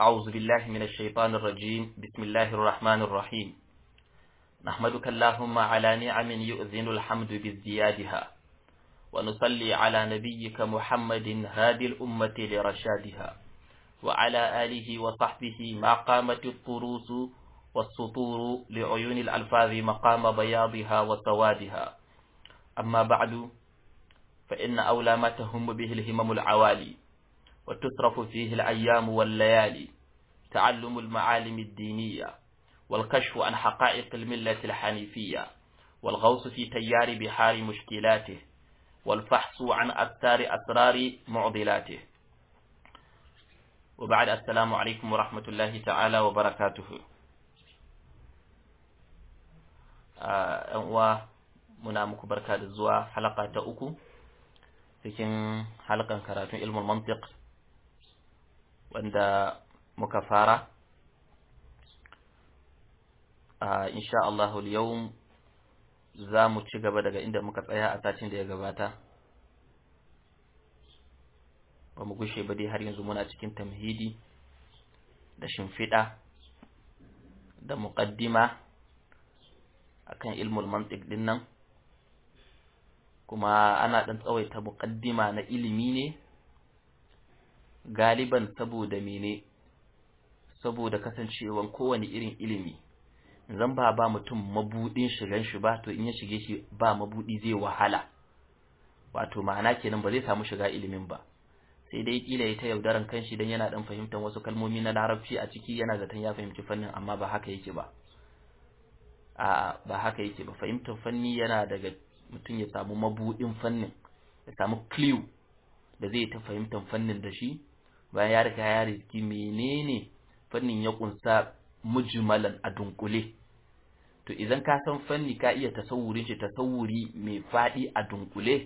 أعوذ بالله من الشيطان الرجيم بسم الله الرحمن الرحيم نحمدك اللهم على نعم يؤذن الحمد بازديادها ونصلي على نبيك محمد هادي الأمة لرشادها وعلى آله وصحبه ما قامت الطروس والسطور لعيون الألفاظ مقام بياضها وسوادها أما بعد فإن أولى ما تهم به الهمم العوالي وتصرف فيه الأيام والليالي تعلم المعالم الدينية والكشف عن حقائق الملة الحنيفية والغوص في تيار بحار مشكلاته والفحص عن أثار أسرار معضلاته وبعد السلام عليكم ورحمة الله تعالى وبركاته uwa muna muku barka da zuwa halaka ta uku cikin halkan karatun ilmin mantiq wanda muka fara insha Allah yau za mu ci gaba daga inda muka tsaya a satin da ya gabata ba mu gushe ba dai har yanzu muna cikin tamhidi da shimfiɗa da muƙaddima akan ilmul mantiq din nan kuma ana ɗan tsawaita muƙaddima na ilimi ne galiban saboda mene saboda kasancewan kowane irin ilimi zan ba ba mutum mabudin shigan shi ba to in ya shige shi ba mabudi zai wahala wato ma'ana kenan ba zai samu shiga ilimin ba sai dai kila ya ta yaudaran kanshi dan yana dan fahimtar wasu kalmomi na larabci a ciki yana zaton ya fahimci fannin amma ba haka yake ba a ba haka yake ba fahimtar fanni yana daga mutum ya samu mabudin fannin ya samu clue da zai ta fahimtar fannin da shi bayan ya riga ya riski menene fannin ya kunsa mujmalan a dunkule to idan ka san fanni ka iya tasawurin shi tasawuri mai fadi a dunkule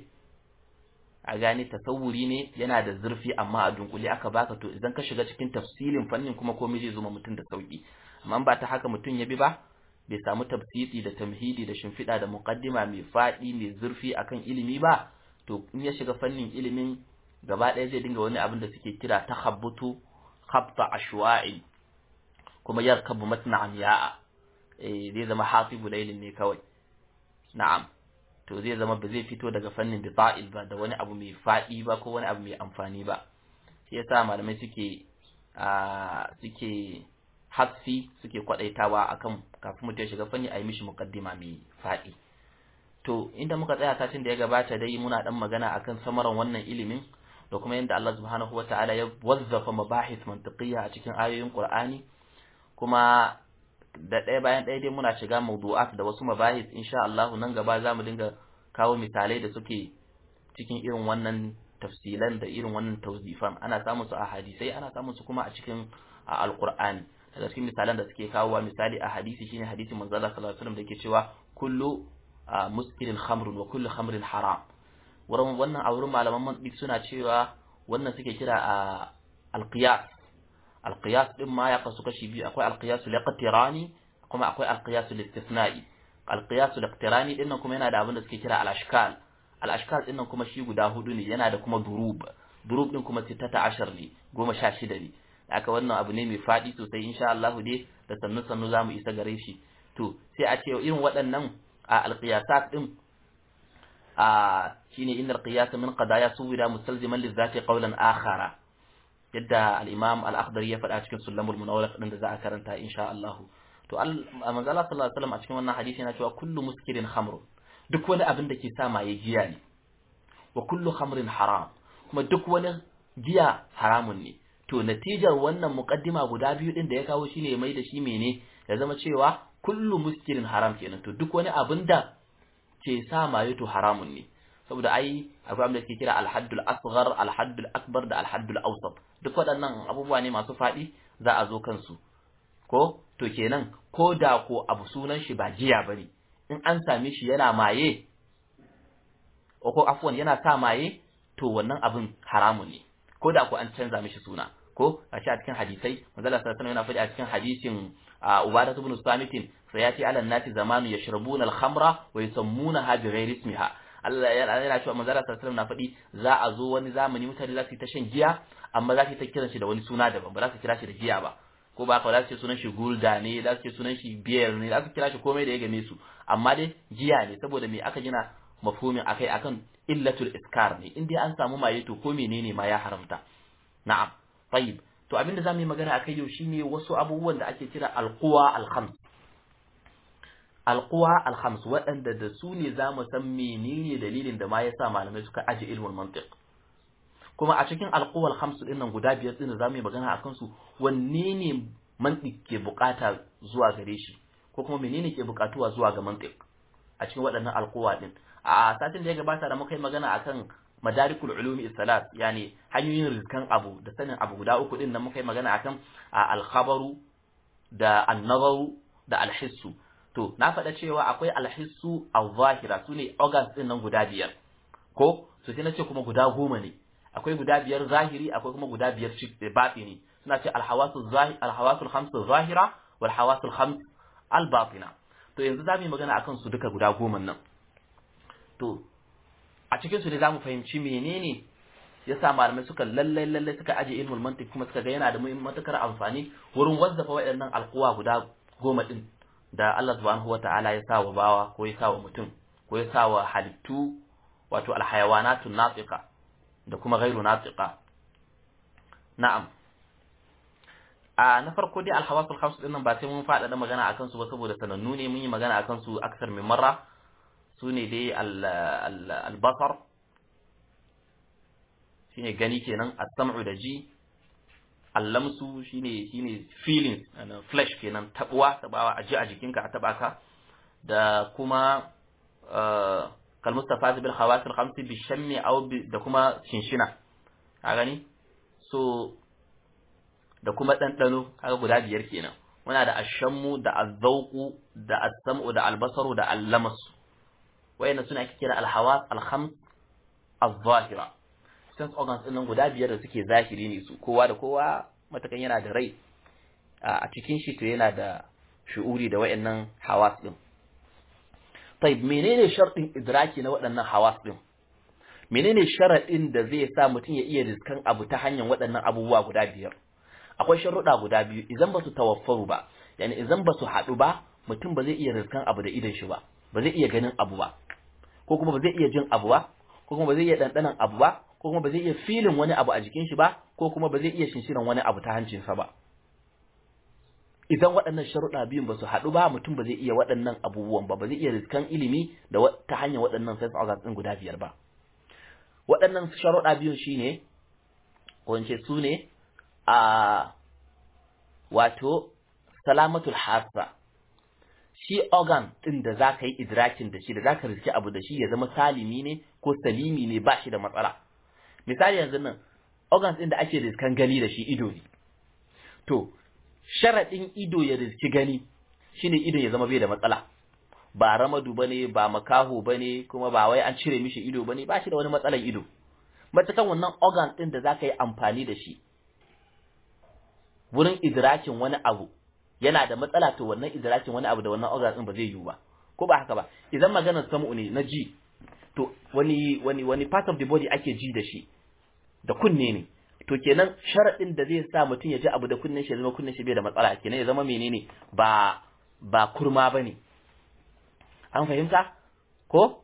a gane tasawuri ne yana da zurfi amma a dunkule aka baka to idan ka shiga cikin tafsilin fannin kuma komai zai zama mutum da sauki amma ba ta haka mutum ya bi ba bai samu tafsiri da tamhidi da shimfiɗa da muqaddima mai faɗi mai zurfi akan ilimi ba to in ya shiga fannin ilimin gaba ɗaya zai dinga wani abin da suke kira takhabbutu khabta ashwa'i kuma yarkabu matna amya'a eh zai zama hasibu lailin ne kawai na'am to zai zama ba zai fito daga fannin bita'il ba da wani abu mai faɗi ba ko wani abu mai amfani ba shi yasa malamai suke a suke hafi suke kwadaitawa akan kafin mutum ya shiga fanni a yi mishi muqaddima mai faɗi to inda muka tsaya satin da ya gabata dai muna dan magana akan samaran wannan ilimin da kuma yadda Allah subhanahu wataala ya wazzafa mabahis mantiqiyya a cikin ayoyin Qur'ani kuma da ɗaya bayan ɗaya dai muna shiga mawdu'at da wasu mabahis insha Allah nan gaba zamu dinga kawo misalai da suke cikin irin wannan tafsilan da irin wannan tawzifan ana samun su a hadisai ana samun su kuma a cikin alqur'ani daga cikin misalan da suke kawowa misali a hadisi shine hadisin manzo Allah sallallahu alaihi wasallam da yake cewa kullu muskirin khamrun wa kullu khamrin haram wurin wannan a wurin malaman mantiq suna cewa wannan suke kira a alqiyas alqiyas din ma ya kasu kashi biyu akwai alqiyas liqtirani kuma akwai alqiyas listisna'i alqiyas liqtirani din nan kuma yana da abin da suke kira al-ashkal al-ashkal din nan kuma shi guda hudu ne yana da kuma durub durub din kuma 16 ne goma sha shida ne aka wannan abu ne mai fadi sosai insha Allah dai da sannu sannu zamu isa gare shi to sai a ce irin waɗannan a alqiyasat din a shine innal qiyas min qadaya suwira mustalziman lizati qawlan akhara yadda al-imam al-akhdari ya faɗa cikin sulamul munawwar din da za a karanta insha Allah to manzo Allah sallallahu alaihi wasallam a cikin wannan hadisi yana cewa kullu muskirin khamrun duk wani abin da ke sa maye giya ne wa kullu khamrin haram kuma duk wani giya haramun ne to natijar wannan muqaddima guda biyu din da ya kawo shine ya mai da shi mene ya zama cewa kullu muskirin haram kenan to duk wani abin da ke sa maye to haramun ne saboda ai akwai abin da ke kira alhaddul asghar alhaddul akbar da alhaddul awsat duk waɗannan abubuwa ne masu faɗi za a zo kansu ko to kenan ko da ko abu sunan shi ba jiya bane in an same shi yana maye ko afwan yana sa maye to wannan abin haramun ne ko da ko an canza mishi suna ko a shi a cikin hadisai manzo Allah sallallahu yana faɗi a cikin hadisin Ubadah ibn Samitin sayati ala nati zamanu yashrabuna al-khamra wa yusammunaha bi ghairi ismiha Allah yana cewa manzara sallallahu na faɗi za a zo wani zamani mutane za su yi ta shan giya amma za su yi ta kiran shi da wani suna daban ba za su kira shi da giya ba ko ba ka za su ce sunan shi gulda ne za su ce sunan shi biyar ne za su kira shi komai da ya game su amma dai giya ne saboda me aka gina mafhumin akai akan illatul iskar ne in dai an samu maye to ko menene ma ya haramta na'am tayyib to abinda zamu yi magana akai yau shine wasu abubuwan da ake kira alquwa alkhams alquwa alkhams waɗanda da su ne zamu san menene dalilin da ma yasa malamai suka aje ilmul mantiq kuma a cikin alquwa alkhams din nan guda biyar din da zamu yi magana akan su wanne ne mantiq ke bukata zuwa gare shi ko kuma menene ke bukatuwa zuwa ga mantiq a cikin waɗannan alquwa din a satin da ya gabata da muka yi magana akan madarikul ulumi salat yani hanyoyin rizkan abu da sanin abu guda uku din nan muka yi magana akan al-khabaru da an-nazaru da al-hissu to na faɗa cewa akwai al-hissu al-zahira sune organs din nan guda biyar ko to sai na ce kuma guda goma ne akwai guda biyar zahiri akwai kuma guda biyar batini suna ce al-hawasu zahir al-hawasul khams zahira wal hawasul khams al-batina to yanzu za mu yi magana akan su duka guda goma nan to a cikin su ne zamu fahimci menene yasa malamai suka lalle lalle suka aje ilmul mantiq kuma suka ga yana da matukar amfani wurin wazzafa waɗannan alquwa guda goma din da Allah subhanahu wata'ala ya sa wa bawa ko ya sa wa mutum ko ya sa wa halittu wato alhayawanatun natiqa da kuma ghairu natiqa na'am a na farko dai alhawasul khams din nan ba sai mun faɗaɗa magana akan su ba saboda sanannu ne mun yi magana akan su aksar min marra su ne dai albasar shi ne gani kenan as-sam'u da ji allamsu shine shine feelings flesh kenan tabuwa tabawa a ji a jikinka a taba ka da kuma kal mustafa bil khawasil khamsi bi shammi aw da kuma shinshina ka gani so da kuma dandano kaga guda biyar kenan muna da ashammu da azzauqu da as-sam'u da albasaru da allamasu wayanda suna ake kira alhawas alhams az-zahira sense organs din nan guda biyar da suke zahiri ne su kowa da kowa matakan yana da rai a cikin shi to yana da shu'uri da wayannan hawas din طيب menene sharɗin idraki na waɗannan hawas din menene sharaɗin da zai sa mutum ya iya riskan abu ta hanyar waɗannan abubuwa guda biyar akwai sharuɗa guda biyu idan ba su tawaffaru ba yani idan ba su haɗu ba mutum ba zai iya riskan abu da idan shi ba ba zai iya ganin abu ba ko kuma ba zai iya jin abu ba ko kuma ba zai iya ɗanɗanan abu ba ko kuma ba zai iya filin wani abu a jikin shi ba ko kuma ba zai iya shinshinan wani abu ta hancinsa ba idan waɗannan sharuɗa biyun ba su haɗu ba mutum ba zai iya waɗannan abubuwan ba ba zai iya riskan ilimi da ta hanyar waɗannan sense organs ɗin guda biyar ba waɗannan sharuɗa biyun shine ko in ce su ne a wato salamatul hasa shi organ ɗin da za ka yi idrakin da shi da za ka riski abu da shi ya zama salimi ne ko salimi ne ba shi da matsala misali yanzu nan organs ɗin da ake riskan gani da shi ido ne to sharaɗin ido ya riski gani shine ido ya zama bai da matsala ba ramadu bane ba makaho bane kuma ba wai an cire mishi ido bane ba shi da wani matsalan ido matakan wannan organ ɗin da za ka yi amfani da shi wurin idrakin wani abu yana da matsala to wannan idrakin wani abu da wannan organ din ba zai yiwu ba ko ba haka ba idan maganar samu ne na ji to wani wani wani part of the body ake ji da shi da kunne ne to kenan sharadin da zai sa mutum ya ji abu da kunnen shi ya zama kunnen shi bai da matsala kenan ya zama menene ba ba kurma bane an fahimta ko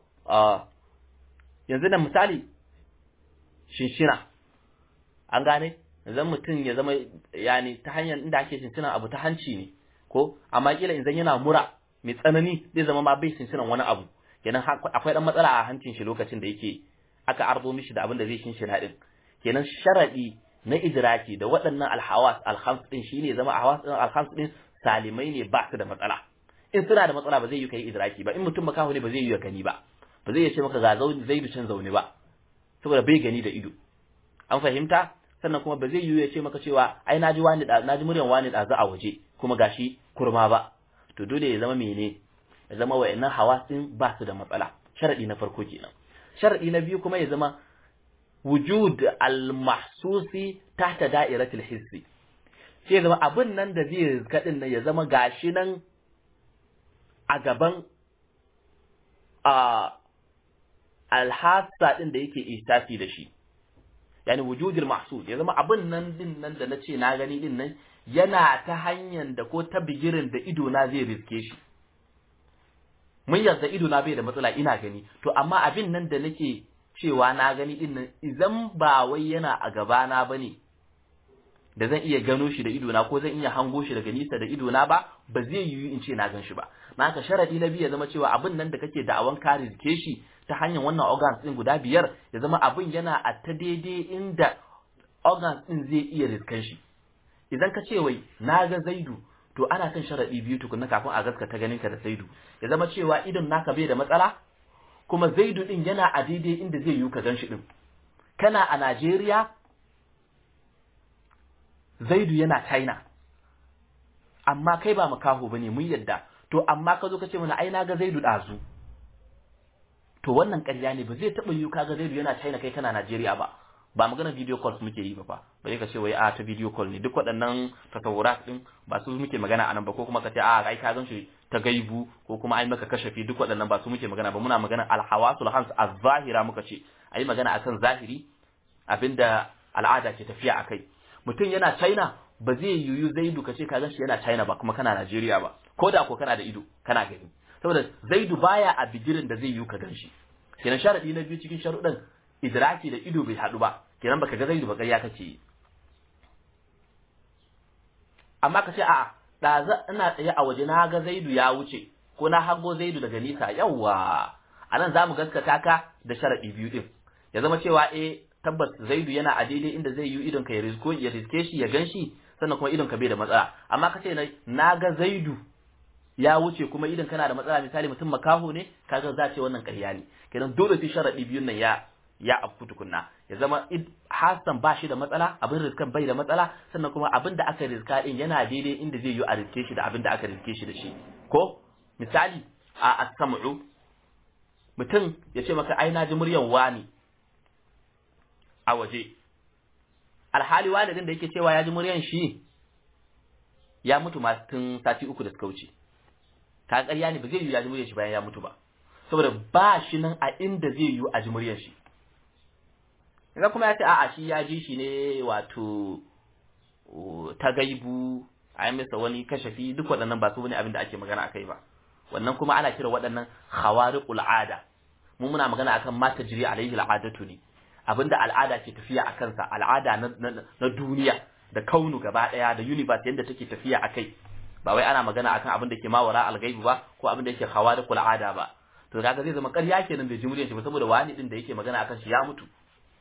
yanzu da misali shinshina an gane idan mutum ya zama yani ta hanyar inda ake shinsinan abu ta hanci ne ko amma kila idan yana mura mai tsanani zai zama ma bai shinsinan wani abu kenan akwai dan matsala a hancin shi lokacin da yake aka arzo mishi da abin da zai shinshina din kenan sharadi na idraki da waɗannan alhawas alhams din shine zama hawas din alhams din salimai ne ba su da matsala in suna da matsala ba zai yi kai idraki ba in mutum makaho ne ba zai yi gani ba ba zai ce maka ga zai can zaune ba saboda bai gani da ido an fahimta sannan kuma ba zai yiwu ya ce maka cewa ai naji wani da naji muryan wani da za a waje kuma gashi kurma ba to dole ya zama mene ya zama wayannan hawasin ba su da matsala sharadi na farko kenan sharadi na biyu kuma ya zama wujud al-mahsusi tahta da'iratul hissi sai ya zama abin nan da zai rizka din nan ya zama gashi nan a gaban a alhassa din da yake ihsasi da shi yani wujudul mahsud ya zama abin nan din nan da nace na gani din nan yana ta hanyar da ko ta bigirin da ido na zai riske shi mun yarda ido na bai da matsala ina gani to amma abin nan da nake cewa na gani din nan idan ba wai yana a gaba na bane da zan iya gano shi da ido na ko zan iya hango shi daga nisa da ido na ba ba zai yiwu in ce na gan shi ba na haka sharadi na biyu ya zama cewa abin nan da kake da'awan ka riske shi ta hanyar wannan organs din guda biyar ya zama abin yana a ta daidai inda organs din zai iya riskan shi idan ka ce wai na ga zaidu to ana kan sharadi biyu tukunna kafin a gaskata ganin ka da zaidu ya zama cewa idon naka bai da matsala kuma zaidu din yana a daidai inda zai yiwu ka gan shi din kana a Najeriya zaidu yana China amma kai ba makaho bane mun yadda to amma ka zo ka ce mana ai na ga zaidu dazu to wannan ƙarya ne ba zai taɓa yiwu kaga zaidu yana China kai kana Najeriya ba ba magana video calls muke yi ba fa bai ka ce wai a ta video call ne duk waɗannan tasawurat din ba su muke magana anan ba ko kuma ka ce a ai ka gan shi ta gaibu ko kuma ai maka kashafi duk waɗannan ba su muke magana ba muna magana alhawasul hams az-zahira muka ce ai magana akan zahiri abinda al'ada ke tafiya akai mutum yana China ba zai yiwu Zaidu ka ce ka gan shi yana China ba kuma kana Najeriya ba ko da ko kana da ido kana gani saboda Zaidu baya a bigirin da zai yiwu ka gan shi kenan sharadi na biyu cikin sharuɗan idraki da ido bai haɗu ba kenan baka ga zaidu ba ƙarya kace yi amma ka ce a'a da ina tsaye a waje na ga zaidu ya wuce ko na hago zaidu daga nisa yawa anan zamu gaskata ka da sharadi biyu din ya zama cewa eh tabbas zaidu yana a daidai inda zai yi idon ka ya risko ya riske shi ya ganshi sannan kuma idon ka bai da matsala amma ka ce na ga zaidu ya wuce kuma idan kana da matsala misali mutum makaho ne kaga za ce wannan ƙarya ne kenan dole sai sharadi biyun nan ya ya afku tukunna ya zama hasan ba shi da matsala abin riskan bai da matsala sannan kuma abin da aka riska din yana daidai inda zai yi a riske shi da abin da aka riske shi da shi ko misali a as-sam'u mutum ya ce maka ai na ji muryan wani a waje alhali walidin da yake cewa ya ji muryan shi ya mutu ma tun sati uku da suka wuce ka ƙarya ne ba zai yi ya ji muryan shi bayan ya mutu ba saboda ba shi nan a inda zai yi a ji muryan shi Idan kuma ya ce a'a shi ya ji shi ne wato ta gaibu a yi masa wani kashafi duk waɗannan ba su wani abin da ake magana akai ba wannan kuma ana kira waɗannan khawariqul ada mu muna magana akan ma tajri alaihi al'adatu ne abinda al'ada ke tafiya a kansa al'ada na duniya da kaunu gaba daya da universe yanda take tafiya akai ba wai ana magana akan abin da ke mawara al-ghaibu ba ko abin da yake khawariqul ada ba to kaga zai zama ƙarya kenan bai ji muryar shi ba saboda wani din da yake magana akan shi ya mutu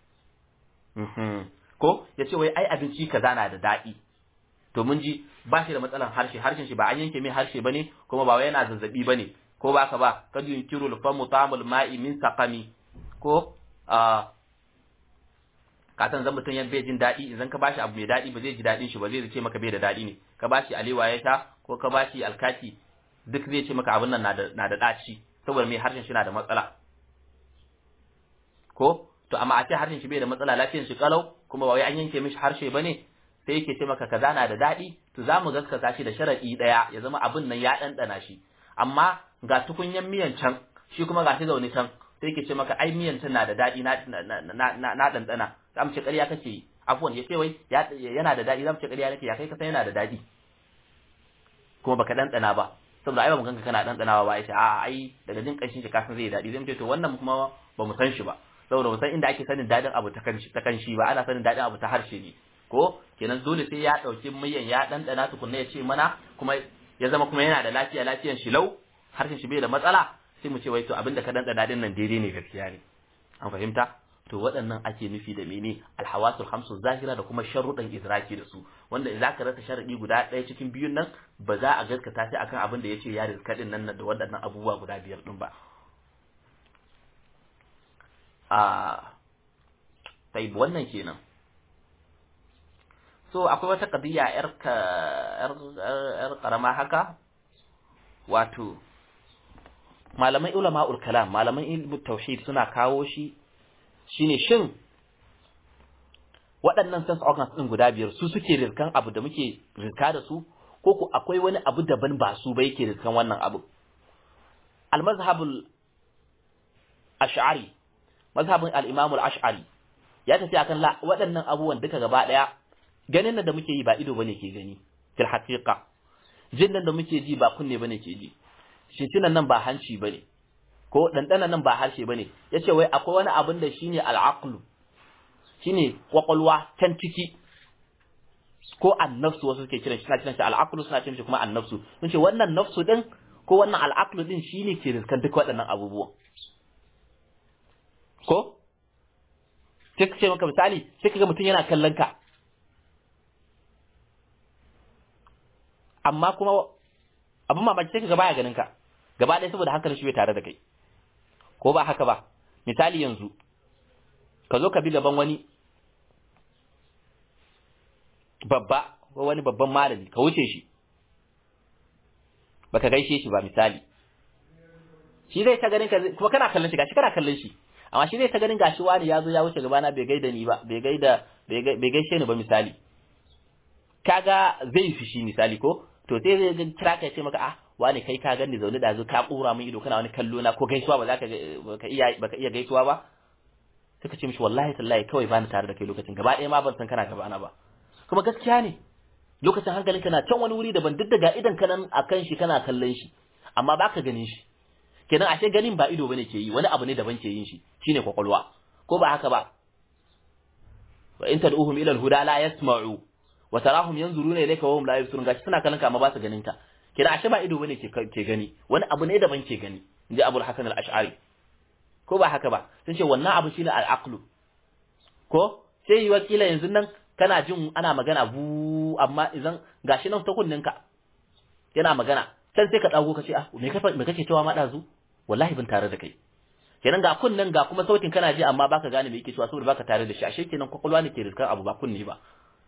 ko ya ce wai ai abinci kaza na da daɗi to mun ji ba shi da matsalan harshe harshen shi ba an yanke mai harshe bane kuma ba wai yana zazzabi bane ko ba ka ba kad yunkiru al-famu ta'amul ma'i min saqami ko a katan zan mutum yan bai jin daɗi idan ka bashi abu mai daɗi ba zai ji daɗin shi ba zai ce maka bai da daɗi ne ka bashi alewa ya sha ko ka bashi alkaki duk zai ce maka abin nan na da na da ɗaci saboda mai harshen shi na da matsala ko to amma a ce harshen shi bai da matsala lafiyar shi kalau kuma ba wai an yanke mishi harshe bane sai yake ce maka kaza na da daɗi to za mu gaskata shi da sharadi ɗaya ya zama abin nan ya ɗanɗana shi amma ga tukunyan miyan can shi kuma ga shi zaune can sai yake ce maka ai miyan can na da daɗi na na na ɗanɗana za mu ce ƙarya kake yi afuwan ya ce wai yana da daɗi za mu ce ƙarya nake ya kai ka san yana da daɗi kuma baka ɗanɗana ba saboda ai ba mu ganka kana ɗanɗanawa ba ya ce a'a ai daga jin ƙanshin shi ka san zai daɗi zai mu ce to wannan kuma ba mu san shi ba saboda mu san inda ake sanin daɗin abu ta kan shi ba ana sanin daɗin abu ta harshe ne ko kenan dole sai ya ɗauki miyan ya ɗanɗana tukunna ya ce mana kuma ya zama kuma yana da lafiya lafiyan shi lau harshen shi bai da matsala sai mu ce wai to abinda ka ɗanɗana din nan daidai ne gaskiya ne an fahimta to waɗannan ake nufi da mene alhawasul hamsu zahira da kuma sharruɗan idraki da su wanda za ka rasa sharaɗi guda ɗaya cikin biyun nan ba za a gaskata sai akan abin da ya ce ya rizka ɗin nan da waɗannan abubuwa guda biyar ɗin ba a taib wannan kenan so akwai wata qadiya yar ka yar karama haka wato malamai ulama'ul kalam malaman ilmu tauhid suna kawo shi shine shin waɗannan sense organs din guda biyar su suke rizkan abu da muke rizka da su ko ku akwai wani abu daban ba su ba yake rizkan wannan abu al-mazhabul ash'ari mazhabin al-Imam al-Ash'ari ya tafi akan la waɗannan abubuwan duka gaba daya ganin nan da muke yi ba ido bane ke gani fil haqiqa jin nan da muke ji ba kunne bane ke ji shinshinan nan ba hanci bane ko dandanan nan ba harshe bane yace wai akwai wani abin da shine al-aqlu shine kwakwalwa can ciki ko annafsu wasu suke kiran shi suna kiran shi al-aqlu suna kiran shi kuma annafsu sun ce wannan nafsu din ko wannan al-aqlu din shine ke riskan duk waɗannan abubuwan ko sai ka ce maka misali sai ka ga mutum yana kallon ka amma kuma abin mamaki sai ka ga baya ganin ka gaba ɗaya saboda hankalin shi bai tare da kai ko ba haka ba misali yanzu ka zo ka bi gaban wani babba ko wani babban malami ka wuce shi baka gaishe shi ba misali shi zai ta ganin ka kuma kana kallon shi gashi kana kallon shi amma shi zai ta ganin gashi wani ya zo ya wuce gabana bai gaida ni ba bai gaida bai gaishe ni ba misali kaga zai fi shi misali ko to sai zai ga kira ka ce maka ah wani kai ka gani zaune da zo ka kura min ido kana wani kallo na ko gaisuwa ba za ka ka iya baka iya gaisuwa ba suka ce mishi wallahi tallahi kawai bani tare da kai lokacin gaba ɗaya ma ban san kana gaba na ba kuma gaskiya ne lokacin hankalinka na can wani wuri daban duk daga idan ka nan akan shi kana kallon shi amma baka ganin shi kenan ashe ganin ba ido bane ke yi wani abu ne daban ke yin shi shine kwakwalwa ko ba haka ba wa in tad'uhum ila al-huda la yasma'u wa tarahum yanzuruna ilayka wa hum la yabsurun gashi suna kallon ka amma ba su ganin ka kenan ashe ba ido bane ke ke gani wani abu ne daban ke gani inji Abu Hasan al-Ash'ari ko ba haka ba sun ce wannan abu shine al-aqlu ko sai yi wakila yanzu nan kana jin ana magana bu amma idan gashi nan ta kunninka yana magana can sai ka dago ka ce ah me kafa me kake cewa ma dazu wallahi bin tare da kai kenan ga kunnin ga kuma sautin kana ji amma baka gane me yake cewa saboda baka tare da shi ashe kenan kwakwalwa ne ke riskar abu ba kunni ba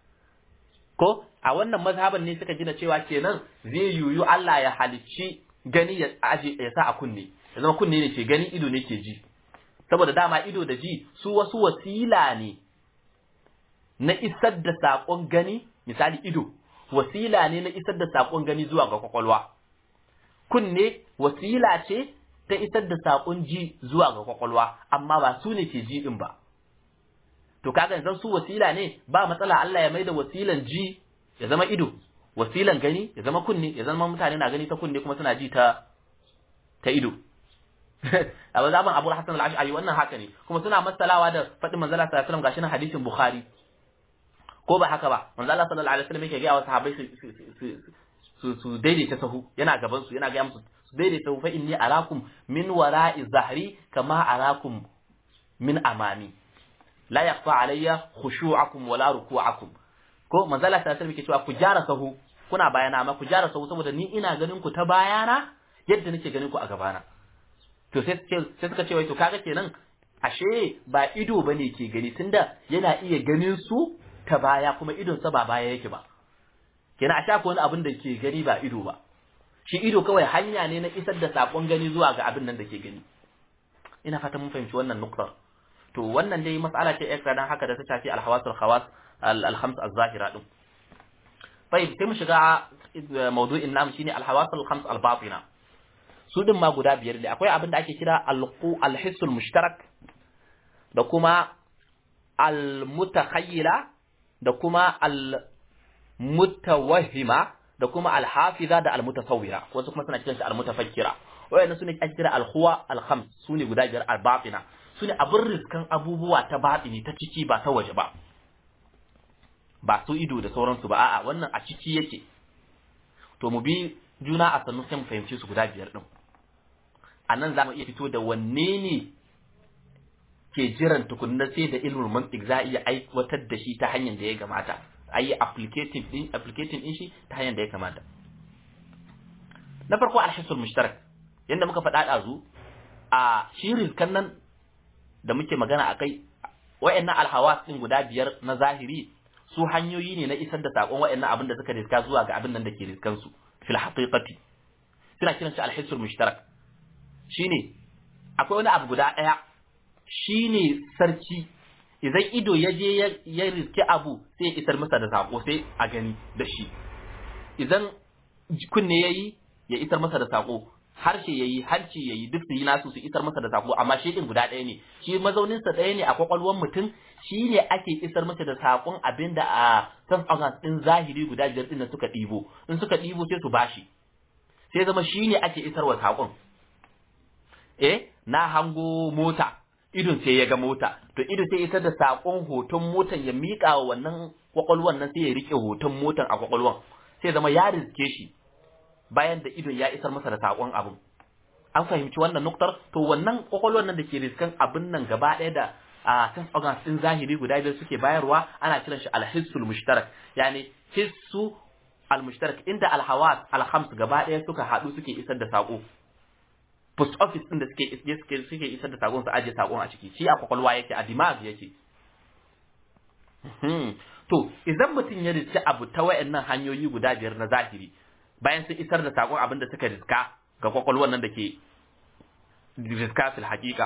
ko a wannan mazhaban ne suka gina cewa kenan zai yuyu Allah ya halicci gani ya aje ya sa a kunne ya zama kunne ne ke gani ido ne ke ji saboda dama ido da ji su wasu wasila ne na isar da saƙon gani misali ido wasila ne na isar da saƙon gani zuwa ga kwakwalwa kunne wasila ce ta isar da saƙon ji zuwa ga kwakwalwa amma ba su ne ke ji din ba to kaga yanzu su wasila ne ba matsala Allah ya maida wasilan ji ya zama ido wasilan gani ya zama kunne ya zama mutane na gani ta kunne kuma suna ji ta ta ido a zaman Abu Hassan al-Ash'ari wannan haka ne kuma suna masalawa da faɗin manzala sallallahu alaihi wasallam gashi na hadisin Bukhari ko ba haka ba manzo Allah sallallahu alaihi wasallam yake ga wasu sahabbai su su su daidaita sahu yana gaban su yana ga musu su daidaita sahu fa inni arakum min wara'i zahri kama arakum min amami la yaqfa alayya khushu'akum wala ruku'akum ko manzo Allah sallallahu alaihi wasallam yake cewa ku jara sahu kuna bayana amma ku jara sahu saboda ni ina ganin ku ta bayana yadda nake ganin ku a gabana to sai sai suka ce wai to kaga kenan ashe ba ido bane ke gani tunda yana iya ganin su ta baya kuma idonsa ba baya yake ba kenan a sha wani abin da ke gani ba ido ba shi ido kawai hanya ne na isar da sakon gani zuwa ga abin nan da ke gani ina fata mun fahimci wannan nuktar to wannan dai mas'ala ce extra dan haka da ta shafi alhawasul khawas alhams az-zahira din tayyib sai mu shiga mawdu'in namu shine alhawasul khams al-batina su din ma guda biyar ne akwai abin da ake kira alqu alhissul mushtarak da kuma al-mutakhayyila da kuma al-mutawahhima da kuma al-hafiza da al-mutasawwira wasu kuma suna kiran shi al-mutafakkira wayannan sune ake kira al-khuwa al-khams sune guda biyar al-batina sune abin riskan abubuwa ta batini ta ciki ba ta waje ba ba su ido da sauransu ba a'a wannan a ciki yake to mu bi juna a sannu sai mu fahimci su guda biyar din a nan za mu iya fito da wanne ne ke jiran tukunna sai da ilmul mantiq za a iya aiwatar da shi ta hanyar da ya kamata a yi applicative din applicating din shi ta hanyar da ya kamata na farko alhisul mushtarak yanda muka faɗa ɗazu a shi rizkan nan da muke magana akai wayannan alhawas din guda biyar na zahiri su hanyoyi ne na isar da sakon wayannan abin da suka riska zuwa ga abin nan da ke riskan su fil haqiqati suna kiran shi alhisul mushtarak shine akwai wani abu guda ɗaya shi ne sarki idan ido ya je ya riske abu sai ya isar masa da saƙo sai a gani da shi idan kunne ya yi ya isar masa da saƙo harshe yayi hanci yayi duk su yi nasu su isar masa da sako amma shi din guda ɗaya ne shi mazaunin sa ɗaya ne a kwakwalwar mutum shi ne ake isar masa da sakon abinda a san organs din zahiri guda biyar din da suka ɗibo in suka ɗibo sai su bashi sai zama shi ne ake isarwa sakon eh na hango mota idon sai ya ga mota to idon sai isar da sakon hoton motan ya miƙa wa wannan kwakwalwan nan sai ya rike hoton motan a kwakwalwan sai zama ya riske shi bayan da idon ya isar masa da sakon abin an fahimci wannan nuktar to wannan kwakwalwan nan da ke riskan abin nan gaba ɗaya da a sense organs din zahiri guda biyar suke bayarwa ana kiran shi alhissul mushtarak yani hissu almushtarak inda alhawas alhams gaba ɗaya suka haɗu suke isar da sako post office din da suke suke suke isar da sakon su aje sakon a ciki shi a kwakwalwa yake a dimag yake to idan mutum ya riski abu ta wayannan hanyoyi guda biyar na zahiri bayan sun isar da sakon abin da suka riska ga kwakwalwar nan da ke riska fil haqiqa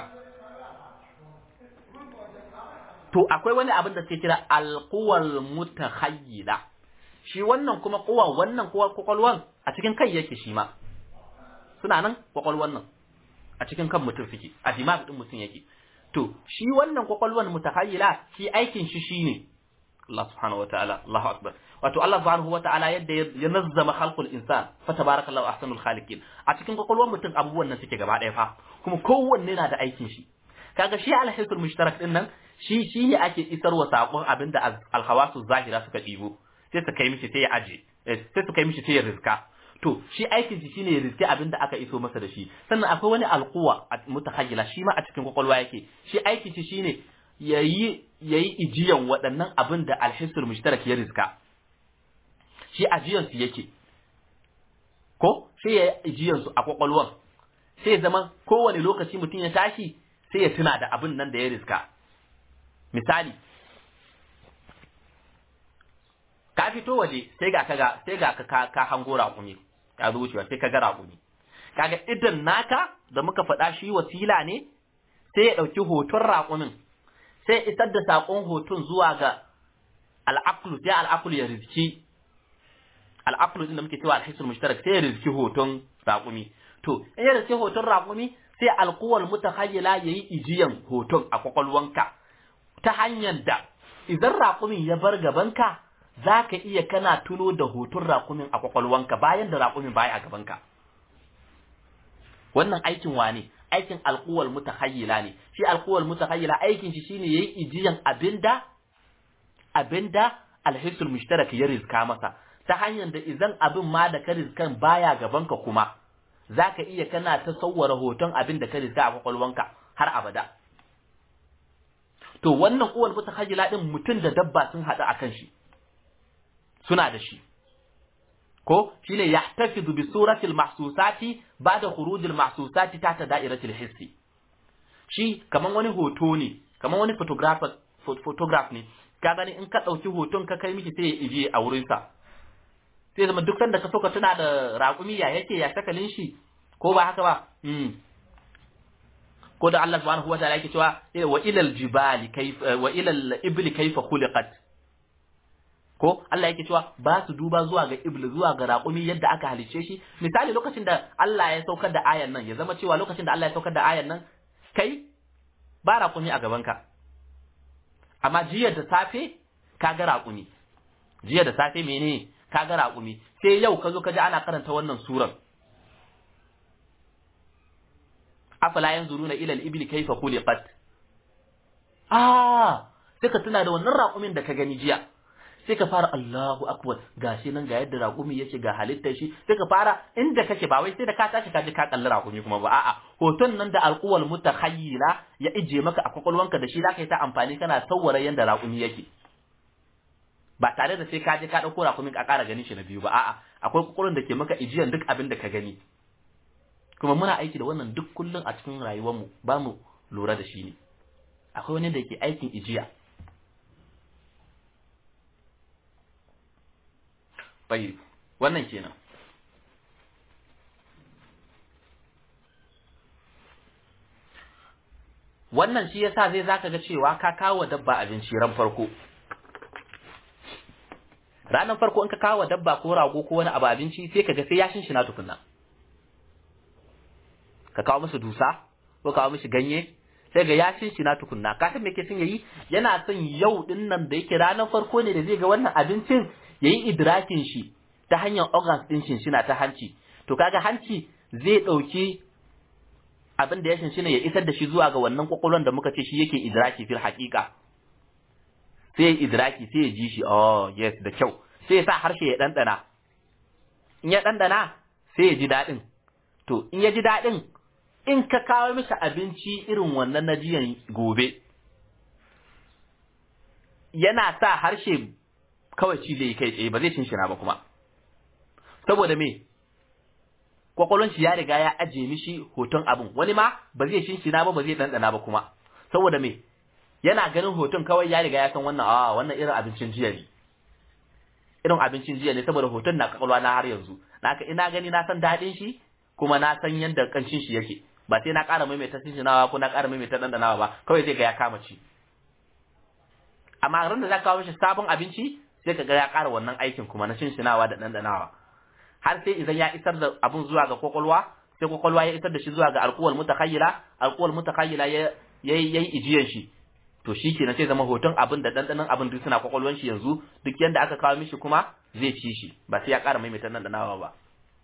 to akwai wani abin da suke kira alquwal mutakhayyila shi wannan kuma kuwa wannan kuwa kwakwalwan a cikin kai yake shi ma suna nan kwakwalwan nan a cikin kan mutum suke a dimag din mutum yake to shi wannan kwakwalwan mutakhayyila shi aikin shi shine Allah subhanahu wataala Allahu akbar wato Allah subhanahu wataala yadda ya nazzama khalqul insan fa tabarakallahu ahsanul khaliqin a cikin kwakwalwan mutum abubuwan nan suke gaba ɗaya fa kuma kowanne na da aikin shi kaga shi alhisul mushtarak din nan shi shi ne ake isarwa sakon abinda alhawasu zahira suka ɗibo sai su kai mishi sai ya aje sai su kai mishi sai ya rizka to shi aikin shi shine ya rizki abin da aka iso masa da shi sannan akwai wani alquwa mutahayyila shi ma a cikin kwakwalwa yake shi aikin shi shine yayi yayi ijiyan waɗannan abin da alhisul mushtarak ya rizka shi ajiyan su yake ko sai ya ijiyan su a kwakwalwan sai ya zama kowane lokaci mutum ya tashi sai ya tuna da abin nan da ya rizka misali ka fito waje sai ga kaga sai ga ka ka hango raƙumi ya zo wucewa sai ka ga raƙumi kaga idan naka da muka faɗa shi wasila ne sai ya ɗauki hoton raƙumin sai isar da saƙon hoton zuwa ga al'aqlu sai al'aqlu ya rizki al'aqlu din da muke cewa alhisul mushtarak sai ya rizki hoton raƙumi to in ya rizki hoton raƙumi sai alquwal mutakhayyila yayi ijiyan hoton a kwakwalwanka ta hanyar da idan raƙumin ya bar gabanka za ka iya kana tuno da hoton raƙumin a kwakwalwanka bayan da raƙumin baya a gabanka wannan aikin wane aikin alquwal mutahayyila ne shi alquwal mutahayyila aikin shi shine yayi ijiyan abinda abinda alhisul mushtarak ya rizka masa ta hanyar da idan abin ma da ka rizkan baya gabanka kuma zaka iya kana tasawwara hoton abin da ka rizka a kwakwalwanka har abada to wannan uwal mutahayyila din mutum da dabba sun haɗu akan shi suna da shi ko shine yahtafizu bi suratil mahsusati ba'da khurujil mahsusati ta da'iratil hissi shi kaman wani hoto ne kaman wani photographer photograph ne ka gani in ka dauki hoton ka kai miki sai ya ije a wurin sa sai zama duk sanda ka so ka tuna da raƙumi ya yake ya sakalin shi ko ba haka ba mm. ko da Allah subhanahu wa ta'ala yake cewa wa ilal jibali kayfa wa ilal ibli kayfa khuliqat ko Allah yake cewa ba su duba zuwa ga iblis zuwa ga raƙumi yadda aka halice shi misali lokacin da Allah ya saukar da ayan nan ya zama cewa lokacin da Allah ya saukar da ayan nan kai ba raƙumi a gabanka amma jiya da safe ka ga raƙumi jiya da safe mene ka ga raƙumi sai yau ka zo ka ji ana karanta wannan suran afala yanzuruna ila al-ibli kayfa khuliqat ah sai ka tuna da wannan raƙumin da ka gani jiya sai ka fara Allahu akbar gashi nan ga yadda raƙumi yake ga halittar shi sai ka fara inda kake ba wai sai da ka tashi ka je ka kalli raƙumi kuma ba a'a hoton nan da alquwal mutakhayyila ya ije maka a kwakwalwanka da shi zaka yi ta amfani kana sawwara yanda raƙumi yake ba tare da sai ka je ka dauko raƙumin ka ƙara ganin shi na biyu ba a'a akwai kwakwalwan da ke maka ijiyan duk abin da ka gani kuma muna aiki da wannan duk kullun a cikin rayuwarmu ba mu lura da shi ne akwai wani da ke aikin ijiya bai wannan kenan wannan shi yasa zai zaka ga cewa ka kawo dabba abinci ran farko ranar farko in ka kawo dabba ko rago ko wani abu abinci sai kaga sai ya shinshina tukunna ka kawo masa dusa ko kawo mishi ganye sai ga ya na tukunna ka san me yake son yayi yana son yau din nan da yake ranar farko ne da zai ga wannan abincin yayi idrakin shi ta hanyar organs din shinshina ta hanci to kaga hanci zai dauki abin da ya shinshina ya isar da shi zuwa ga wannan kwakwalwan da muka ce shi yake idraki fil haqiqa sai ya idraki sai ya ji shi oh yes da kyau sai ya sa harshe ya dandana in ya dandana sai ya ji dadin to in ya ji dadin in ka kawo mishi abinci irin wannan na jiyan gobe yana sa harshe kawai ci zai kai tsaye ba zai shinshina ba kuma saboda me kwakwalon shi ya riga ya aje mishi hoton abun wani ma ba zai shinshina ba ba zai dandana ba kuma saboda me yana ganin hoton kawai ya riga ya san wannan a wannan irin abincin jiya ne irin abincin jiya ne saboda hoton na kwakwalwa na har yanzu naka ina gani na san daɗin shi kuma na san yadda kancin shi yake ba sai na ƙara maimaita shinshinawa ko na ƙara maimaita dandanawa ba kawai zai ga ya kama ci amma ran da za ka kawo mishi sabon abinci sai ka ga ya ƙara wannan aikin kuma na shinshinawa da dandanawa har sai idan ya isar da abun zuwa ga kwakwalwa sai kwakwalwa ya isar da shi zuwa ga alkuwal mutakhayyila alkuwal mutakhayyila ya yayi ijiyan shi to shi kenan sai zama hoton abin da dandanan abin duk suna kwakwalwan shi yanzu duk yanda aka kawo mishi kuma zai ci shi ba sai ya ƙara maimaita dandanawa ba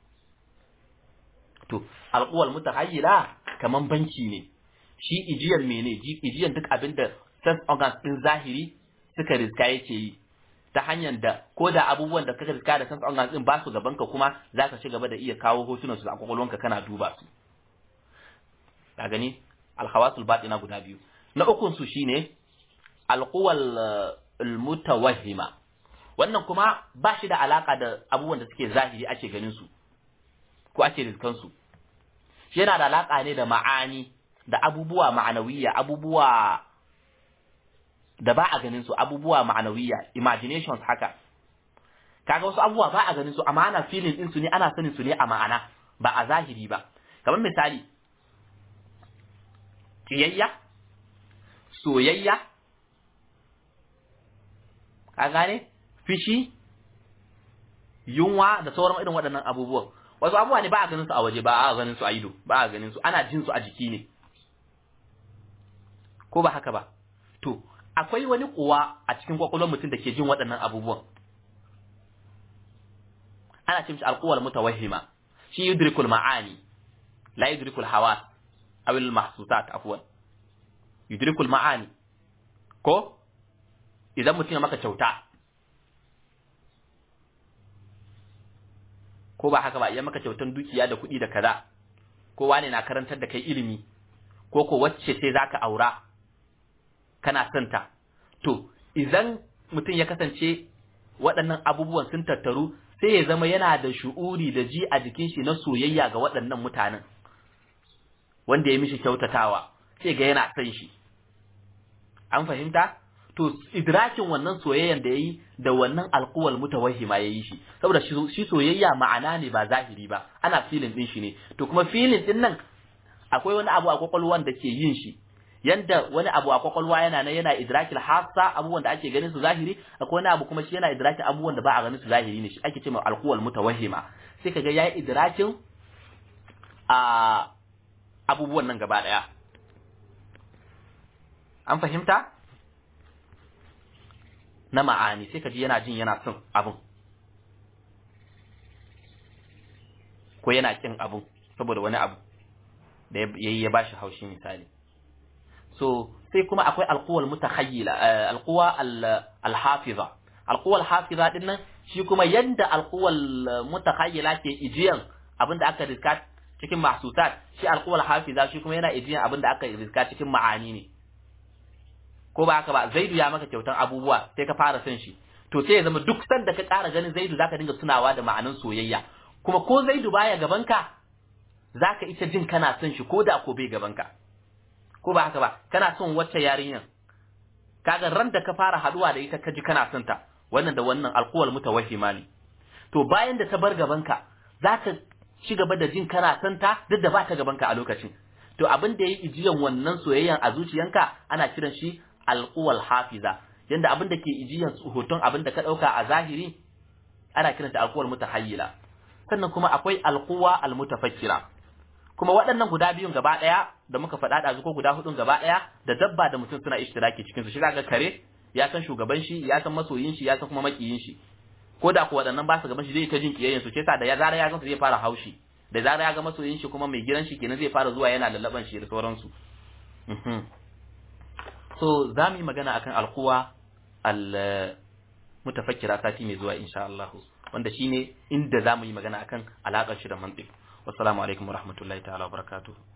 to alkuwal mutakhayyila kaman banki ne shi ijiyan mene ijiyan duk abin da sense organs din zahiri suka riska yake yi ta hanyar da ko da abubuwan da kaka riska da sense organs din ba su gaban ka kuma za ka ci gaba da iya kawo hotunan su a kwakwalwanka kana duba su ka gani alhawasul batina guda biyu na ukun su shine alquwal almutawahhima wannan kuma ba shi da alaka da abubuwan da suke zahiri ake ganin su ko ake riskan su shi yana da alaka ne da ma'ani da abubuwa ma'anawiya abubuwa da ba a ganin su abubuwa ma'anawiya imaginations haka kaga wasu abubuwa ba a ganin su amma ana feeling din su ne ana sanin su ne a ma'ana ba a zahiri ba kamar misali kiyayya soyayya ka gane fishi yunwa da sauran irin waɗannan abubuwan wasu abubuwa ne ba a ganin su a waje ba a ganin su a ido ba a ganin su ana jin su a jiki ne ko ba haka ba to akwai wani kuwa a cikin kwakwalwar mutum da ke jin waɗannan abubuwan ana ce mishi alquwal mutawahhima shi yudrikul ma'ani la yudrikul hawas aw al mahsusat afwan yudrikul ma'ani ko idan mutum ya maka kyauta ko ba haka ba idan maka kyautan dukiya da kuɗi da kaza ko wane na karantar da kai ilimi ko ko wacce sai zaka aura kana son ta to idan mutum ya kasance waɗannan abubuwan sun tattaru sai ya zama yana da shu'uri da ji a jikin shi na soyayya ga waɗannan mutanen wanda ya mishi kyautatawa sai ga yana son shi an fahimta to idrakin wannan soyayyan da yayi da wannan alquwal mutawahhima yayi shi saboda shi soyayya ma'ana ne ba zahiri ba ana filin din shi ne to kuma filin din nan akwai wani abu a kwakwalwan da ke yin shi yanda wani abu a kwakwalwa yana nan yana idrakil hassa abubuwan da ake ganin su zahiri akwai wani abu kuma shi yana idrakin abubuwan da ba a ganin su zahiri ne shi ake cewa alquwal mutawahhima sai kaga yayi idrakin a abubuwan nan gaba daya an fahimta na ma'ani sai kaji yana jin yana son abun ko yana kin abun saboda wani abu da yayi ya bashi haushi misali so sai kuma akwai alquwal mutakhayyila alquwa alhafiza alquwa alhafiza din nan shi kuma yanda alquwal mutakhayyila ke ijiyan abinda aka riska cikin mahsusat shi alquwal hafiza shi kuma yana ijiyan abinda aka riska cikin ma'ani ne ko ba haka ba zaidu ya maka kyautan abubuwa sai ka fara son shi to sai ya zama duk sanda ka ƙara ganin zaidu zaka dinga tunawa da ma'anan soyayya kuma ko zaidu baya gabanka zaka ita jin kana son shi ko da ko bai gabanka ko ba haka ba kana son wacce yarinyan kaga ran da ka fara haduwa da ita ka ji kana son ta wannan da wannan alquwal mutawahhima ne to bayan da ta bar gabanka zaka ci gaba da jin kana son ta duk da ba ta gabanka a lokacin to abin da yayi ijiyan wannan soyayyan a zuciyanka ana kiran shi alquwal hafiza yanda abin da ke ijiyan hoton abin da ka dauka a zahiri ana kiranta alquwal mutahayyila sannan kuma akwai alquwa almutafakkira kuma waɗannan guda biyun gaba ɗaya da muka faɗa ɗazu ko guda hudun gaba ɗaya da dabba da mutum suna ishtiraki cikin su shi ga kare ya san shugaban shi ya san masoyin shi ya san kuma makiyin shi ko da ko waɗannan ba su gaban shi zai ta jin kiyayyen su ce sa da ya zara ya gansu zai fara haushi da zara ya ga masoyin shi kuma mai gidan shi kenan zai fara zuwa yana lallaban shi da sauransu so za mu yi magana akan alkuwa al mutafakkira sati mai zuwa insha Allah wanda shine inda za mu yi magana akan alaƙar shi da mantiq wassalamu alaikum warahmatullahi ta'ala wabarakatuh